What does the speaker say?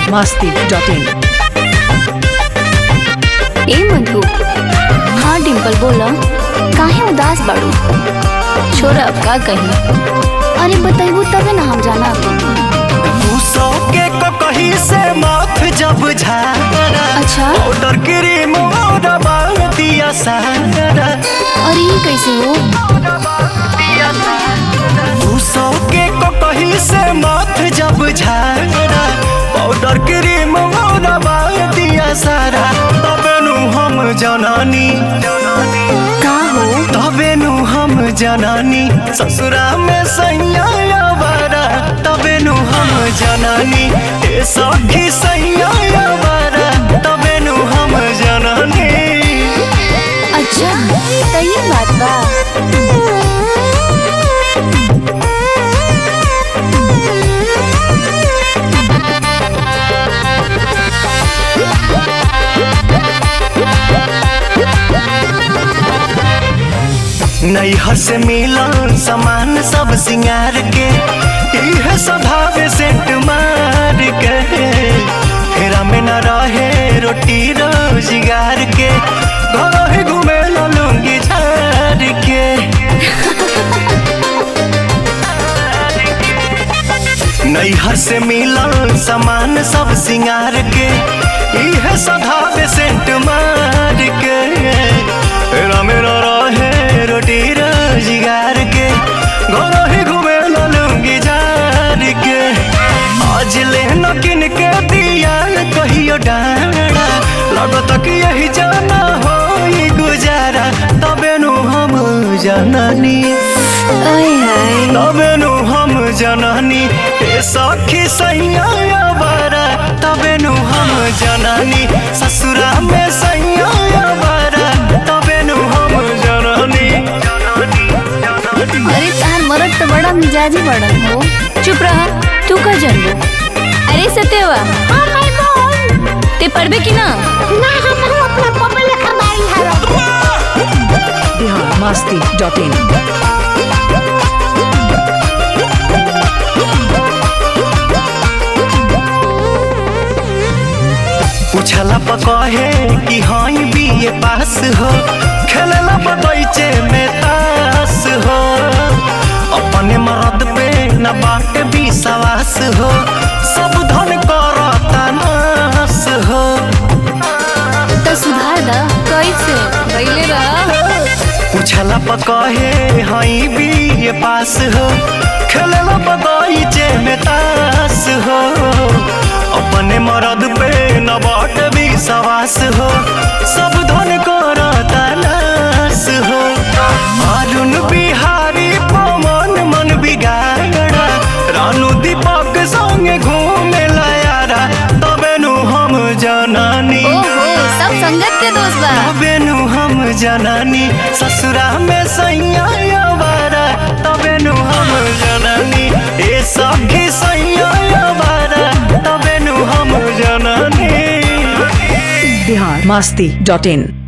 masti dot in. ए मधु हाँ डिम्पल बोला काहे उदास बाड़ू छोरा अब का कही अरे बताइबू तबे ना हम जाना तू सौ के को कहीं से माथ जब झारा अच्छा पाउडर क्रीम और बाल दिया सारा अरे ये कैसे हो तू सौ के को कहीं से माथ जब झारा पाउडर क्रीम और बाल दिया सारा तबे नु हम जनानी का हो तबे नु हम जनानी ससुरा में सैया बारा तबे नु हम जनानी ए सखी सैया बारा तबे नु हम जनानी अच्छा तो ये बात बा नैहर से मिलन सामान सब सिंगार के इह स्वभाव सेंट मार के फेरा में न रहे रोटी रोजगार के घर ही घूमे लूंगी झार के नैहर से मिलन सामान सब सिंगार के इह स्वभाव सेंट मार के फेरा में न रहे रोटी रोजगार के घर ही घूमे लूंगी झार के आज ले न किन के दिया कहियो डाड़ा लगत कि यही जाना हो गुजारा तबे नु हम जननी आय हाय तबे नु हम जननी ए सखी सैया बारा तबे नु हम जननी ससुरा में सैया बारा तबे नु हम जननी अरे तार मरद तो बड़ा मिजाजी बड़न हो चुप रहा तू का जनबो अरे सत्यवा ते पढ़बे की ना Bihar masti dot in. पूछला पकहे कि हई बीए पास हो खेलला बगैचे में तास हो अपने मरद पे न बाट भी सवास हो सब धन करता नास हो तो सुधार दा कैसे भइले रहा पूछला पकहे हई बीए पास हो खेलला बगैचे में तास हो अपने मरद पे न बाट भी सवास हो सब धन करता नास हो अरुण बिहारी पवन मन बिगाड़ा रानू दीपक संगे घूमे यारा तबे नु हम जनानी ओहो सब संगत के दोस्त बा तबे नु हम जनानी ससुरा में सैया बारा तबे नु हम जनानी ए सखी सैया बारा तबे नु हम जनानी Bihar masti dot in.